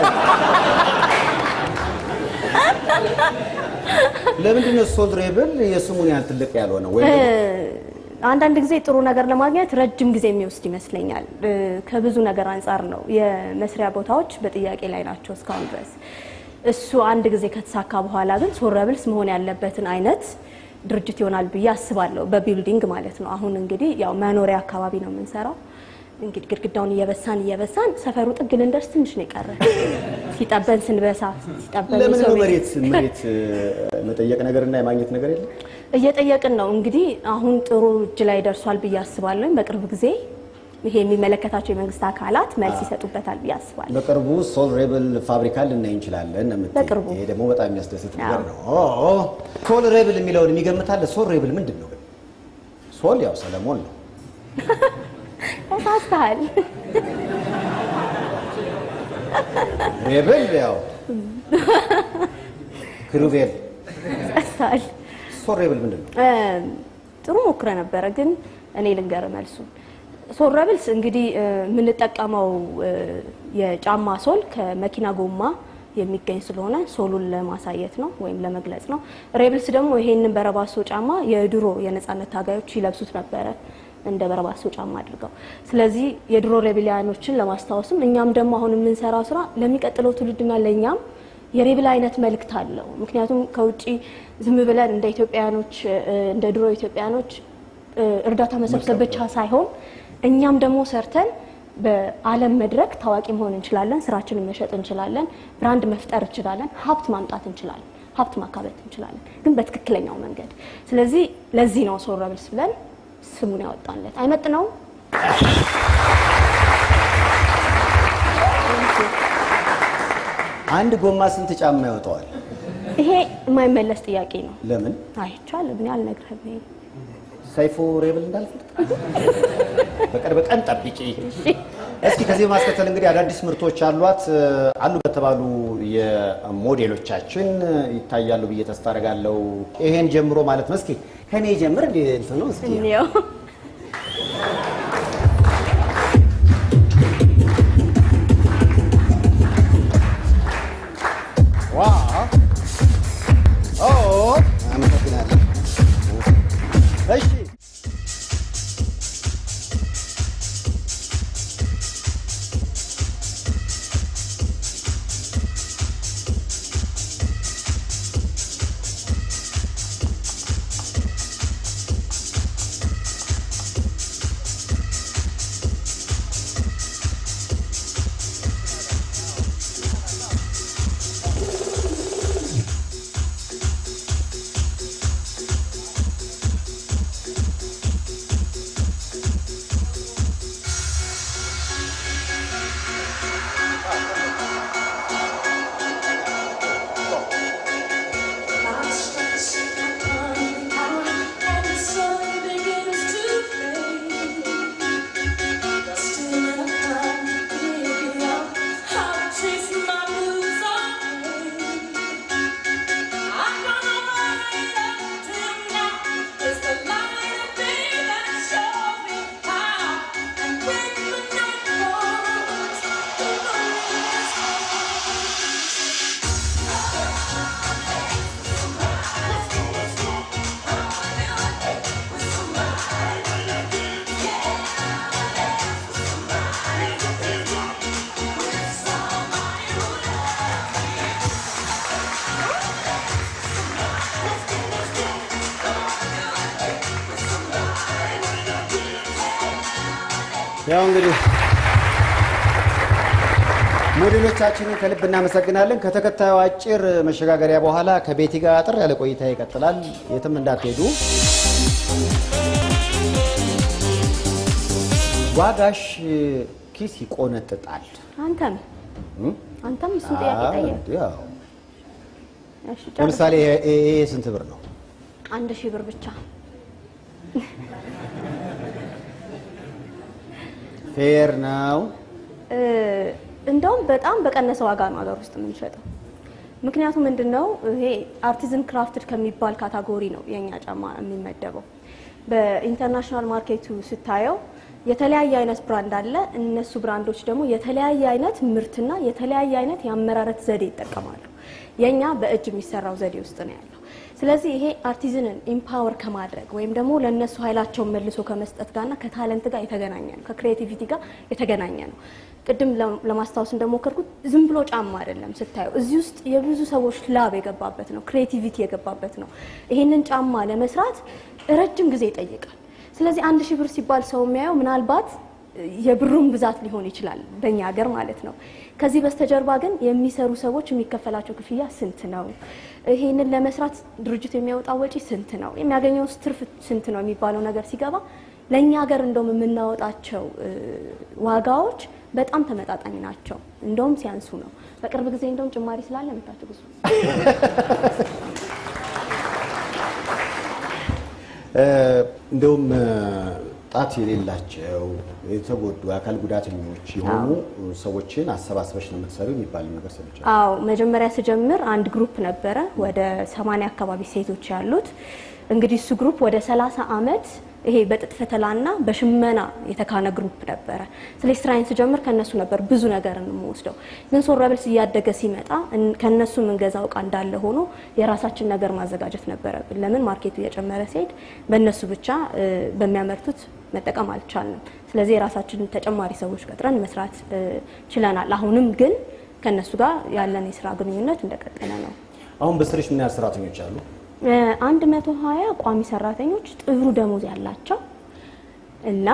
ለምንድን ነው ሶል ሬብል የስሙን ያህል ትልቅ ያልሆነው? ወይም እ፣ ደግሞ አንዳንድ ጊዜ ጥሩ ነገር ለማግኘት ረጅም ጊዜ የሚወስድ ይመስለኛል። እ፣ ከብዙ ነገር አንጻር ነው። የመስሪያ ቦታዎች በጥያቄ ላይ ናቸው እስካሁን ድረስ። እሱ አንድ ጊዜ ከተሳካ በኋላ ግን ሶረብልስ መሆን ያለበትን አይነት ድርጅት ይሆናል ብዬ አስባለሁ። በቢልዲንግ ማለት ነው። አሁን እንግዲህ ያው መኖሪያ አካባቢ ነው የምንሰራው። እንግዲህ ግድግዳውን እየበሳን እየበሳን ሰፈሩ ጥግ ልንደርስ ትንሽ ነው የቀረ። ሲጠበን ስንበሳ ሲጠበን ለምን የሰው ነው ቤት መሬት መሬት እ፣ መጠየቅ ነገርና የማግኘት ነገር የለም? እየጠየቅን ነው እንግዲህ አሁን ጥሩ እጅ ላይ ደርሷል ብዬ አስባለሁ። በቅርብ ጊዜ ይሄ የሚመለከታቸው የመንግስት አካላት መልስ ይሰጡበታል ብዬ አስባለሁ። በቅርቡ ሶል ሬብል ፋብሪካ ልናይ እንችላለን ነው የምትይኝ። በቅርቡ። ይሄ ደግሞ በጣም የሚያስደስት ነገር አዎ። ነው። ኦ ሶል ሬብል የሚለውን የሚገምታለ። ሶል ሬብል ምንድን ነው ግን? ሶል ያው ሰለሞን ነው። ተሳስተሃል። ሬብል ያው ክሩቤል። ተሳስተሃል። ሶል ሬብል ምንድን ነው? እ፣ ጥሩ ሞክረ ነበረ ግን እኔ ልንገር መልሱ ሶረብልስ እንግዲህ እ፣ የምንጠቀመው እ፣ የጫማ ሶል ከመኪና ጎማ የሚገኝ ስለሆነ ሶሉን ለማሳየት ነው ወይም ለመግለጽ ነው። ሬብልስ ደግሞ ይሄንን በረባሶ ጫማ የድሮ የነጻነት ታጋዮች ይለብሱት ነበረ እንደ በረባሶ ጫማ አድርገው። ስለዚህ የድሮ ሬቢሊያኖችን ለማስታወስም እኛም ደግሞ አሁን የምንሰራው ስራ ለሚቀጥለው ትውልድና ለእኛም የሬብል አይነት መልእክት አለው። ምክንያቱም ከውጭ ዝም ብለን እንደ ኢትዮጵያኖች እንደ ድሮ ኢትዮጵያኖች እ፣ እርዳታ መሰብሰብ ብቻ ሳይሆን እኛም ደግሞ ሰርተን በዓለም መድረክ ታዋቂ መሆን እንችላለን። ስራችንን መሸጥ እንችላለን። ብራንድ መፍጠር እንችላለን። ሀብት ማምጣት እንችላለን። ሀብት ማካበት እንችላለን፣ ግን በትክክለኛው መንገድ። ስለዚህ ለዚህ ነው ሶረብልስ ብለን ስሙን ያወጣንለት። አይመጥነውም? አንድ ጎማ ስንት ጫማ ያወጣዋል? ይሄ የማይመለስ ጥያቄ ነው። ለምን አይቻልም። እኔ አልነግርህም። ይሄ ሰይፉ ሬብል እንዳልፈጥ በቅርብ ቀን ጠብቂ። እስኪ ከዚህ በማስከተል እንግዲህ አዳዲስ ምርቶች አሏት አሉ በተባሉ የሞዴሎቻችን ይታያሉ ብዬ ተስፋ አደርጋለሁ። ይሄን ጀምሮ ማለት ነው። እስኪ ከኔ ጀምር እንዴ እንትን ነው እስኪ እንየው። ዋው ኦ አመሰግናለሁ። እሺ ያው እንግዲህ ሞዴሎቻችንን ከልብ እናመሰግናለን። ከተከታዩ አጭር መሸጋገሪያ በኋላ ከቤቲ ጋር አጥር ያለ ቆይታ ይቀጥላል። የትም እንዳትሄዱ። ዋጋሽ ኪስ ይቆነጥጣል። አንተም እም? አንተም እሱን ጥያቄ አዎ፣ ጠየቅ። እንዴ፣ አዎ። እሺ ጨርስ። ለምሳሌ ይሄ- ይሄ ስንት ብር ነው? አንድ ሺህ ብር ብቻ ፌር ነው። እ፣ እንደውም በጣም በቀነሰ ዋጋ ነው ሀገር ውስጥ የምንሸጠው። ምክንያቱም ምንድን ነው ይሄ አርቲዝን ክራፍትድ ከሚባል ካታጎሪ ነው የእኛ ጫማ የሚመደበው። በኢንተርናሽናል ማርኬቱ ስታየው የተለያየ አይነት ብራንድ አለ። እነሱ ብራንዶች ደግሞ የተለያየ አይነት ምርትና የተለያየ አይነት የአመራረት ዘዴ ይጠቀማሉ። የእኛ በእጅ የሚሰራው ዘዴ ውስጥ ነው ያለው። ስለዚህ ይሄ አርቲዝንን ኢምፓወር ከማድረግ ወይም ደግሞ ለእነሱ ኃይላቸውን መልሶ ከመስጠት ጋርና ከታለንት ጋር የተገናኘ ነው፣ ከክሬቲቪቲ ጋር የተገናኘ ነው። ቅድም ለ- ለማስታወስ እንደሞከርኩት ዝም ብሎ ጫማ አይደለም ስታየው፣ እዚህ ውስጥ የብዙ ሰዎች ላብ የገባበት ነው፣ ክሬቲቪቲ የገባበት ነው። ይህንን ጫማ ለመስራት ረጅም ጊዜ ይጠይቃል። ስለዚህ አንድ ሺህ ብር ሲባል ሰው የሚያየው ምናልባት የብሩን ብዛት ሊሆን ይችላል በእኛ ሀገር ማለት ነው። ከዚህ በስተጀርባ ግን የሚሰሩ ሰዎች የሚከፈላቸው ክፍያ ስንት ነው? ይሄንን ለመስራት ድርጅቱ የሚያወጣው ወጪ ስንት ነው? የሚያገኘው ትርፍ ስንት ነው የሚባለው ነገር ሲገባ ለእኛ ሀገር እንደውም የምናወጣቸው እ፣ ዋጋዎች በጣም ተመጣጣኝ ናቸው። እንደውም ሲያንሱ ነው። በቅርብ ጊዜ እንደውም ጭማሪ ስላለ መታችሁ ብዙ እንደውም ጣት የሌላቸው የተጎዱ አካል ጉዳተኞች የሆኑ ሰዎችን አሰባስበሽ ነው የምትሰሪው የሚባል ነገር ሰምቻለሁ። አዎ መጀመሪያ ስጀምር አንድ ግሩፕ ነበረ ወደ ሰማንያ አካባቢ ሴቶች ያሉት። እንግዲህ እሱ ግሩፕ ወደ ሰላሳ አመት ይሄ በጥጥ ፈተላና በሽመና የተካነ ግሩፕ ነበረ። ስለዚህ ስራዬን ስጀምር ከነሱ ነበር ብዙ ነገር የምወስደው። ግን ሶረብልስ እያደገ ሲመጣ እን- ከነሱ የምንገዛው እቃ እንዳለ ሆኖ የራሳችን ነገር ማዘጋጀት ነበረብን። ለምን ማርኬቱ እየጨመረ ሲሄድ በእነሱ ብቻ እ፣ በሚያመርቱት መጠቀም አልቻልንም። ስለዚህ የራሳችንን ተጨማሪ ሰዎች ቀጥረን መስራት እ፣ ችለናል። አሁንም ግን ከነሱ ጋር ያለን የስራ ግንኙነት እንደቀጠለ ነው። አሁን በስርሽ ምን ያህል ሰራተኞች አሉ? አንድ መቶ ሀያ ቋሚ ሰራተኞች ጥሩ ደሞዝ ያላቸው እና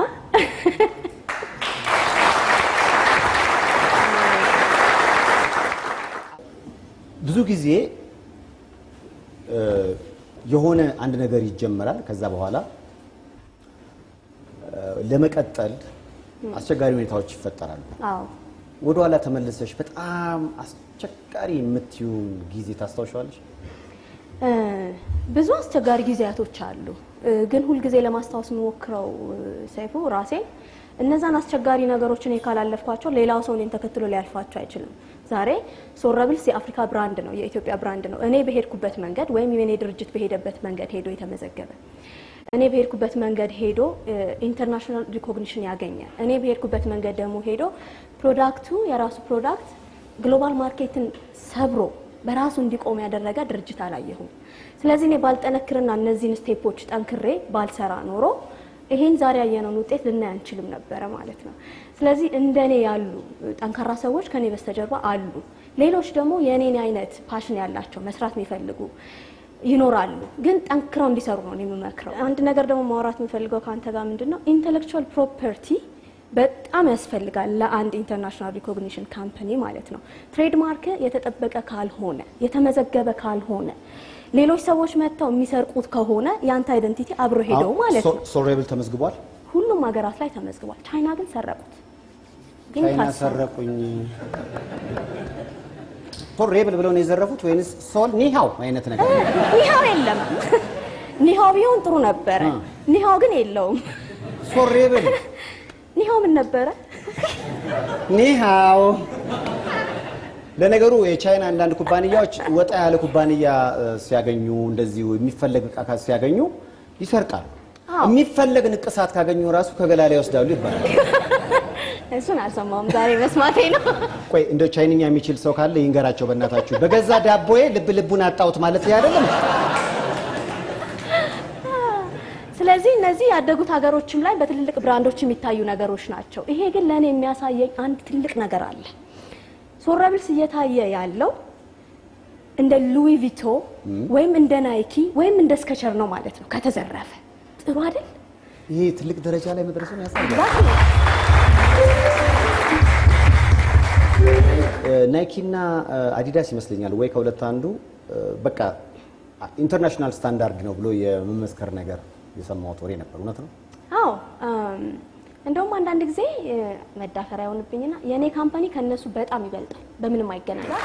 ብዙ ጊዜ እ፣ የሆነ አንድ ነገር ይጀመራል። ከዛ በኋላ እ፣ ለመቀጠል አስቸጋሪ ሁኔታዎች ይፈጠራሉ። አዎ ወደኋላ ተመልሰሽ በጣም አስቸጋሪ የምትዩን ጊዜ ታስታውሻለሽ? እ፣ ብዙ አስቸጋሪ ጊዜያቶች አሉ። እ፣ ግን ሁልጊዜ ለማስታወስ የምሞክረው እ፣ ሰይፉ ራሴ እነዛን አስቸጋሪ ነገሮችን ካላለፍኳቸው ሌላው ሰው እኔን ተከትሎ ሊያልፋቸው አይችልም። ዛሬ ሶረብልስ የአፍሪካ ብራንድ ነው፣ የኢትዮጵያ ብራንድ ነው። እኔ በሄድኩበት መንገድ ወይም የኔ ድርጅት በሄደበት መንገድ ሄዶ የተመዘገበ እኔ በሄድኩበት መንገድ ሄዶ ኢንተርናሽናል ሪኮግኒሽን ያገኘ እኔ በሄድኩበት መንገድ ደግሞ ሄዶ ፕሮዳክቱ የራሱ ፕሮዳክት ግሎባል ማርኬትን ሰብሮ በራሱ እንዲቆም ያደረገ ድርጅት አላየሁም። ስለዚህ እኔ ባልጠነክርና እነዚህን ስቴፖች ጠንክሬ ባልሰራ ኖሮ ይሄን ዛሬ ያየነውን ውጤት ልናይ አንችልም ነበረ ማለት ነው። ስለዚህ እንደኔ ያሉ ጠንካራ ሰዎች ከኔ በስተጀርባ አሉ። ሌሎች ደግሞ የእኔን አይነት ፓሽን ያላቸው መስራት የሚፈልጉ ይኖራሉ። ግን ጠንክረው እንዲሰሩ ነው እኔ የምመክረው። አንድ ነገር ደግሞ ማውራት የምፈልገው ከአንተ ጋር ምንድን ነው ኢንቴሌክቹዋል ፕሮፐርቲ በጣም ያስፈልጋል ለአንድ ኢንተርናሽናል ሪኮግኒሽን ካምፓኒ ማለት ነው። ትሬድማርክ የተጠበቀ ካልሆነ የተመዘገበ ካልሆነ ሌሎች ሰዎች መጥተው የሚሰርቁት ከሆነ የአንተ አይደንቲቲ አብሮ ሄደው ማለት ነው። ሶሬብል ተመዝግቧል። ሁሉም ሀገራት ላይ ተመዝግቧል። ቻይና ግን ሰረቁት። ግን ቻይና ታሰሩ። ሰረቁኝ። ሶሬብል ብለው ነው የዘረፉት ወይንስ ሶል ኒሃው አይነት ነገር? ኒሃው የለም። ኒሃው ቢሆን ጥሩ ነበረ። አ። ኒሃው ግን የለውም። ሶሬብል ኒሃው ምን ነበረ? ኒሃው። ለነገሩ የቻይና አንዳንድ ኩባንያዎች ወጣ ያለ ኩባንያ እ፣ ሲያገኙ እንደዚሁ የሚፈለግ እቃ ካ- ሲያገኙ ይሰርቃሉ። አዎ። የሚፈለግ ንቅሳት ካገኙ ራሱ ከገላ ላይ ይወስዳሉ ይባላል። እሱን አልሰማውም ዛሬ መስማቴ ነው። ቆይ እንደ ቻይንኛ የሚችል ሰው ካለ ይንገራቸው በእናታችሁ። በገዛ ዳቦዬ ልብ ልቡን አጣሁት ማለት ይህ አይደለም። ስለዚህ እነዚህ ያደጉት ሀገሮችም ላይ በትልልቅ ብራንዶች የሚታዩ ነገሮች ናቸው። ይሄ ግን ለእኔ የሚያሳየኝ አንድ ትልቅ ነገር አለ። ሶረብልስ እየታየ ያለው እንደ ሉዊ ቪቶ ወይም እንደ ናይኪ ወይም እንደ ስከቸር ነው ማለት ነው። ከተዘረፈ ጥሩ አይደል? ይሄ ትልቅ ደረጃ ላይ መድረሱን ያሳያል። ዛት ነው። ናይኪና አዲዳስ ይመስለኛል ወይ ከሁለት አንዱ በቃ ኢንተርናሽናል ስታንዳርድ ነው ብሎ የመመስከር ነገር የሰማሁት ወሬ ነበር። እውነት ነው? አዎ እንደውም አንዳንድ ጊዜ መዳፈሪያ የሆንብኝና የእኔ ካምፓኒ ከነሱ በጣም ይበልጣል፣ በምንም አይገናኝም።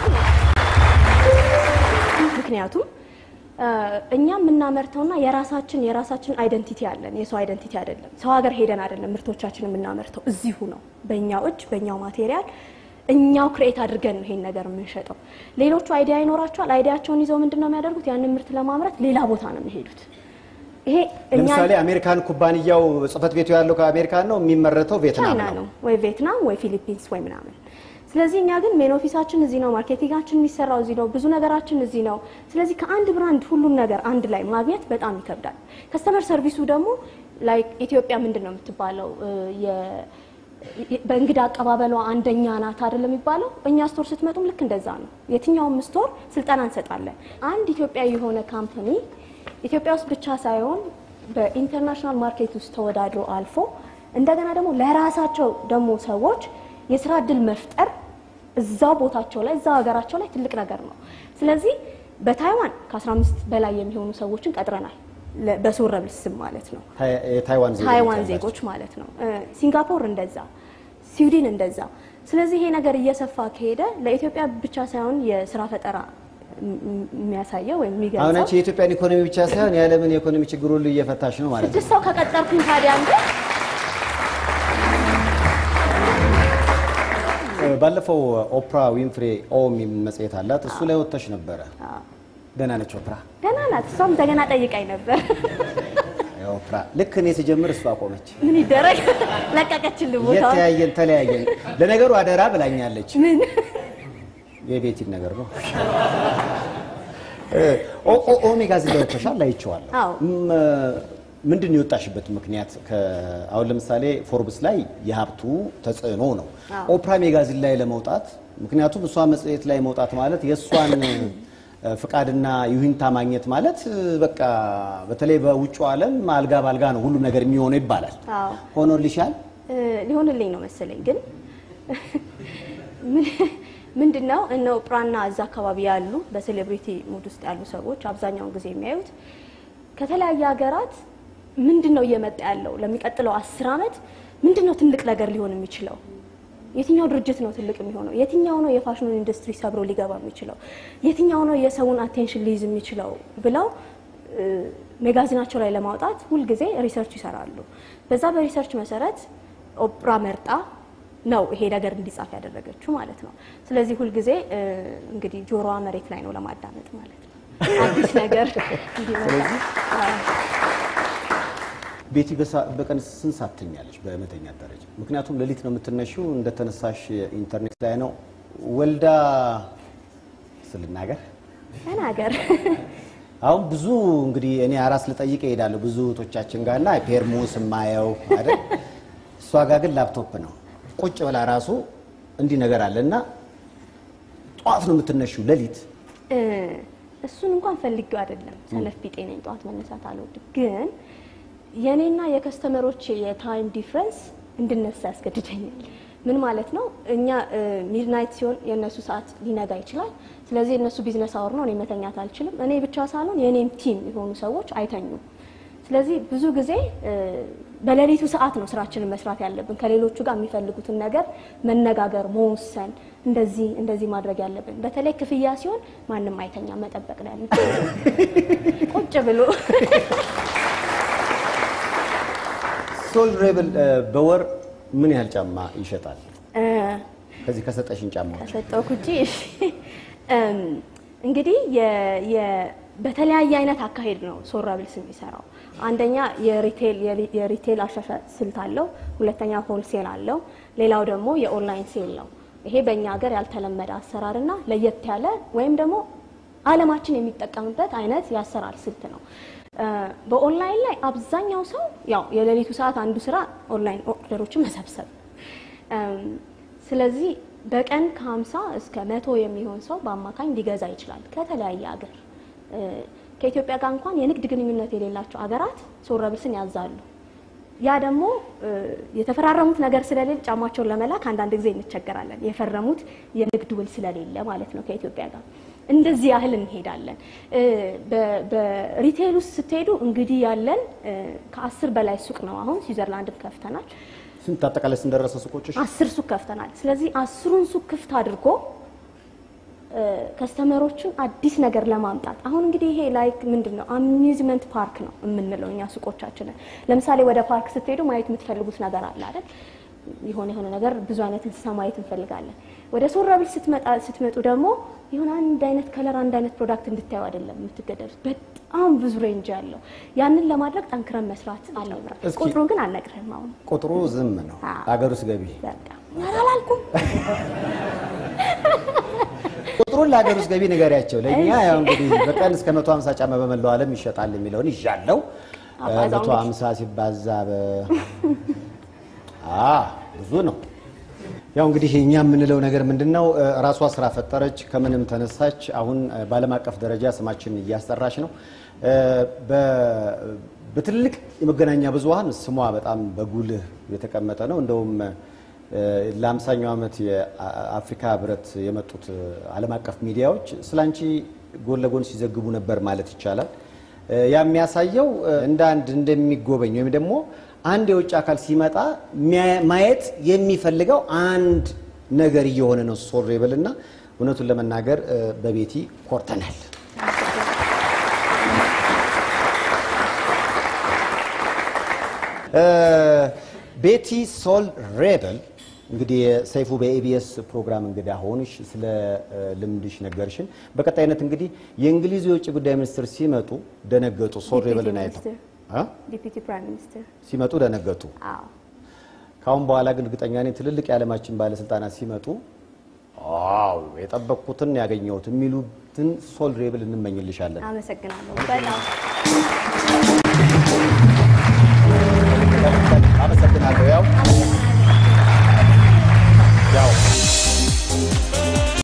ምክንያቱም እኛ የምናመርተውና የራሳችን የራሳችን አይደንቲቲ አለን። የሰው አይደንቲቲ አይደለም። ሰው ሀገር ሄደን አይደለም ምርቶቻችን የምናመርተው፣ እዚሁ ነው፣ በእኛው እጅ በእኛው ማቴሪያል እኛው ክሬት አድርገን ነው ይሄን ነገር የምንሸጠው። ሌሎቹ አይዲያ ይኖራቸዋል። አይዲያቸውን ይዘው ምንድን ነው የሚያደርጉት? ያንን ምርት ለማምረት ሌላ ቦታ ነው የሚሄዱት። ይሄ እኛ ለምሳሌ አሜሪካን ኩባንያው ጽህፈት ቤቱ ያለው ከአሜሪካን ነው፣ የሚመረተው ቬትናም ቻይና ነው። ነው ወይ ቪየትናም ወይ ፊሊፒንስ ወይ ምናምን። ስለዚህ እኛ ግን ሜን ኦፊሳችን እዚህ ነው፣ ማርኬቲንጋችን የሚሰራው እዚህ ነው፣ ብዙ ነገራችን እዚህ ነው። ስለዚህ ከአንድ ብራንድ ሁሉን ነገር አንድ ላይ ማግኘት በጣም ይከብዳል። ከስተመር ሰርቪሱ ደግሞ ላይክ ኢትዮጵያ ምንድን ነው የምትባለው የ- በእንግዳ አቀባበሏ አንደኛ ናት አይደለም የሚባለው። እኛ ስቶር ስትመጡም ልክ እንደዛ ነው። የትኛውም ስቶር ስልጠና እንሰጣለን። አንድ ኢትዮጵያዊ የሆነ ካምፓኒ ኢትዮጵያ ውስጥ ብቻ ሳይሆን በኢንተርናሽናል ማርኬት ውስጥ ተወዳድሮ አልፎ እንደገና ደግሞ ለራሳቸው ደግሞ ሰዎች የስራ እድል መፍጠር እዛው ቦታቸው ላይ እዛው ሀገራቸው ላይ ትልቅ ነገር ነው። ስለዚህ በታይዋን ከ15 በላይ የሚሆኑ ሰዎችን ቀጥረናል። ለ- በሶረብል ስም ማለት ነው። ታይ- የታይዋን ዜጎች ታይዋን ያላቸው። ዜጎች ማለት ነው። እ፣ ሲንጋፖር እንደዛ፣ ስዊድን እንደዛ። ስለዚህ ይሄ ነገር እየሰፋ ከሄደ ለኢትዮጵያ ብቻ ሳይሆን የስራ ፈጠራ ም- ም- የሚያሳየው ወይም አሁን የሚገልጸው አንቺ የኢትዮጵያን ኢኮኖሚ ብቻ ሳይሆን የዓለምን የኢኮኖሚ ችግር ሁሉ እየፈታሽ ነው ማለት ነው። ስድስት ሰው ከቀጠርኩኝ ታዲያ እንደ ባለፈው ኦፕራ ዊንፍሬ ኦ የሚል መጽሔት አላት። እሱ ላይ ወጥተሽ ነበረ። ደህና ነች ኦፕራ? ደህና ናት። እሷም እንደገና ጠይቃኝ ነበር። ኦፕራ ልክ እኔ ስጀምር እሷ አቆመች። ምን ይደረግ ለቀቀችልን ቦታውን። የተያየን ተለያየን። ለነገሩ አደራ ብላኛለች። ምን የቤቲን ነገር ነው። ኦ- ኦ- ኦሜጋ እዚህ ላይ ወጥተሻል፣ አይቼዋለሁ። አዎ። ም- ምንድን ነው የወጣሽበት ምክንያት? ከ- አሁን ለምሳሌ ፎርብስ ላይ የሀብቱ ተጽዕኖ ነው። አዎ። ኦፕራ ሜጋዚን ላይ ለመውጣት ምክንያቱም እሷ መጽሔት ላይ መውጣት ማለት የእሷን እ፣ ፍቃድና ይሁንታ ማግኘት ማለት እ፣ በቃ በተለይ በውጭ ዓለም አልጋ ባልጋ ነው ሁሉም ነገር የሚሆነው ይባላል። አዎ ሆኖልሻል? እ፣ ሊሆንልኝ ነው መሰለኝ። ግን ምንድን ነው እነ ኦፕራና እዛ አካባቢ ያሉ በሴሌብሪቲ ሙድ ውስጥ ያሉ ሰዎች አብዛኛውን ጊዜ የሚያዩት ከተለያየ ሀገራት ምንድን ነው እየመጣ ያለው ለሚቀጥለው አስር ዓመት ምንድን ነው ትልቅ ነገር ሊሆን የሚችለው የትኛው ድርጅት ነው ትልቅ የሚሆነው? የትኛው ነው የፋሽኑን ኢንዱስትሪ ሰብሮ ሊገባ የሚችለው? የትኛው ነው የሰውን አቴንሽን ሊይዝ የሚችለው ብለው እ፣ ሜጋዚናቸው ላይ ለማውጣት ሁልጊዜ ሪሰርች ይሰራሉ። በዛ በሪሰርች መሰረት ኦፕራ መርጣ ነው ይሄ ነገር እንዲጻፍ ያደረገችው ማለት ነው። ስለዚህ ሁልጊዜ እ፣ እንግዲህ ጆሮዋ መሬት ላይ ነው ለማዳመጥ ማለት ነው። አዲስ ነገር እንዲመጣ አዎ። ቤቲ በሳ- በቀን ስንት ሰዓት ትተኛለች በመተኛት ደረጃ? ምክንያቱም ሌሊት ነው የምትነሺው፣ እንደተነሳሽ ኢንተርኔት ላይ ነው ወልዳ ስልናገር ተናገር አሁን ብዙ እንግዲህ እኔ አራስ ልጠይቅ እሄዳለሁ ብዙ እህቶቻችን ጋር እና ፔርሙስ የማየው አይደል? እሷ ጋር ግን ላፕቶፕ ነው ቁጭ ብላ ራሱ እንዲህ ነገር አለ እና ጠዋት ነው የምትነሺው ሌሊት እ፣ እሱን እንኳን ፈልጌው አይደለም። ሰነፍ ቢጤ ነኝ፣ ጠዋት መነሳት አልወድም። ግን የእኔና የከስተመሮች የታይም ዲፍረንስ እንድነሳ ያስገድደኛል። ምን ማለት ነው? እኛ ሚድናይት ሲሆን የእነሱ ሰዓት ሊነጋ ይችላል። ስለዚህ የእነሱ ቢዝነስ አወር ነው፣ እኔ መተኛት አልችልም። እኔ ብቻ ሳልሆን የእኔም ቲም የሆኑ ሰዎች አይተኙም። ስለዚህ ብዙ ጊዜ እ፣ በሌሊቱ ሰዓት ነው ስራችንን መስራት ያለብን። ከሌሎቹ ጋር የሚፈልጉትን ነገር መነጋገር፣ መወሰን፣ እንደዚህ እንደዚህ ማድረግ ያለብን። በተለይ ክፍያ ሲሆን ማንም አይተኛ፣ መጠበቅ ነው ያለብን ቁጭ ብሎ ሶል ሬብል በወር ምን ያህል ጫማ ይሸጣል? እ፣ ከዚህ ከሰጠሽን ጫማዎች ከሰጠውክ ውጪ እሺ። እም፣ እንግዲህ የ- የ- በተለያየ አይነት አካሄድ ነው ሶራብልስ የሚሰራው። አንደኛ የሪቴል የሪ- የሪቴል አሻሻጥ ስልት አለው። ሁለተኛ ሆልሴል አለው። ሌላው ደግሞ የኦንላይን ሴል ነው። ይሄ በእኛ ሀገር ያልተለመደ አሰራርና ለየት ያለ ወይም ደግሞ ዓለማችን የሚጠቀምበት አይነት የአሰራር ስልት ነው። እ፣ በኦንላይን ላይ አብዛኛው ሰው ያው የሌሊቱ ሰዓት አንዱ ስራ ኦንላይን ኦርደሮችን መሰብሰብ እም፣ ስለዚህ በቀን ከ50 እስከ መቶ የሚሆን ሰው በአማካኝ ሊገዛ ይችላል ከተለያየ ሀገር። እ፣ ከኢትዮጵያ ጋር እንኳን የንግድ ግንኙነት የሌላቸው ሀገራት ሶረብልስን ያዛሉ። ያ ደግሞ እ፣ የተፈራረሙት ነገር ስለሌለ ጫማቸውን ለመላክ አንዳንድ ጊዜ እንቸገራለን። የፈረሙት የንግድ ውል ስለሌለ ማለት ነው ከኢትዮጵያ ጋር እንደዚህ ያህል እንሄዳለን። እ፣ በ- በሪቴል ውስጥ ስትሄዱ እንግዲህ ያለን እ፣ ከአስር በላይ ሱቅ ነው። አሁን ስዊዘርላንድም ከፍተናል። ስንት አጠቃላይ ስንደረሰ ሱቆችሽ? አስር ሱቅ ከፍተናል። ስለዚህ አስሩን ሱቅ ክፍት አድርጎ እ፣ ከስተመሮችን አዲስ ነገር ለማምጣት አሁን እንግዲህ ይሄ ላይክ ምንድን ነው አሚዝመንት ፓርክ ነው የምንለው እኛ ሱቆቻችንን። ለምሳሌ ወደ ፓርክ ስትሄዱ ማየት የምትፈልጉት ነገር አለ አይደል? የሆነ የሆነ ነገር ብዙ አይነት እንስሳ ማየት እንፈልጋለን። ወደ ሶራብል ስትመጣ ስትመጡ ደግሞ የሆነ አንድ አይነት ከለር አንድ አይነት ፕሮዳክት እንድታዩ አይደለም የምትገደዱት። በጣም ብዙ ሬንጅ አለው። ያንን ለማድረግ ጠንክረን መስራት አለብን። እስኪ- ቁጥሩን ግን አልነግርህም አሁን ቁጥሩ ዝም ነው። አዎ። አገር ውስጥ ገቢ በቃ ኧረ አላልኩም። ቁጥሩን ለሀገር ውስጥ ገቢ ንገሪያቸው። ለእኛ እሺ። ያው እንግዲህ በቀን እስከ 150 ጫማ በመላው ዓለም ይሸጣል የሚለውን ይዣለው። አባዛው 150 ሲባዛ በ አ ብዙ ነው። ያው እንግዲህ እኛ የምንለው ነገር ምንድን ነው? እ፣ ራሷ ስራ ፈጠረች፣ ከምንም ተነሳች። አሁን እ፣ በዓለም አቀፍ ደረጃ ስማችን እያስጠራች ነው። እ፣ በ- በትልቅ የመገናኛ ብዙኃን ስሟ በጣም በጉልህ የተቀመጠ ነው። እንደውም እ፣ ለአምሳኛው ዓመት የአፍሪካ ህብረት የመጡት እ፣ ዓለም አቀፍ ሚዲያዎች ስላንቺ ጎን ለጎን ሲዘግቡ ነበር ማለት ይቻላል። እ፣ ያ የሚያሳየው እ፣ እንደ አንድ እንደሚጎበኝ ወይም ደግሞ አንድ የውጭ አካል ሲመጣ ሚያ- ማየት የሚፈልገው አንድ ነገር እየሆነ ነው ሶሬብል እና እውነቱን ለመናገር እ፣ በቤቲ ኮርተናል። እ፣ ቤቲ ሶል ሬበል እንግዲህ ሰይፉ በኤቢኤስ ፕሮግራም እንግዳ ሆንሽ፣ ስለ እ፣ ልምድሽ ነገርሽን። በቀጣይነት እንግዲህ የእንግሊዙ የውጭ ጉዳይ ሚኒስትር ሲመጡ ደነገጡ። ሶል ዲፒቲ ሬበልን አይተው ሚኒስትር። አ? ዲፒቲ ፕራይም ሚኒስትር ሲመጡ ደነገጡ። አዎ ካሁን በኋላ ግን እርግጠኛ ነኝ ትልልቅ የዓለማችን ባለስልጣናት ሲመጡ ዋው የጠበቅኩትን ያገኘሁት የሚሉትን ሶል ሬብል እንመኝልሻለን። አመሰግናለሁ በጣም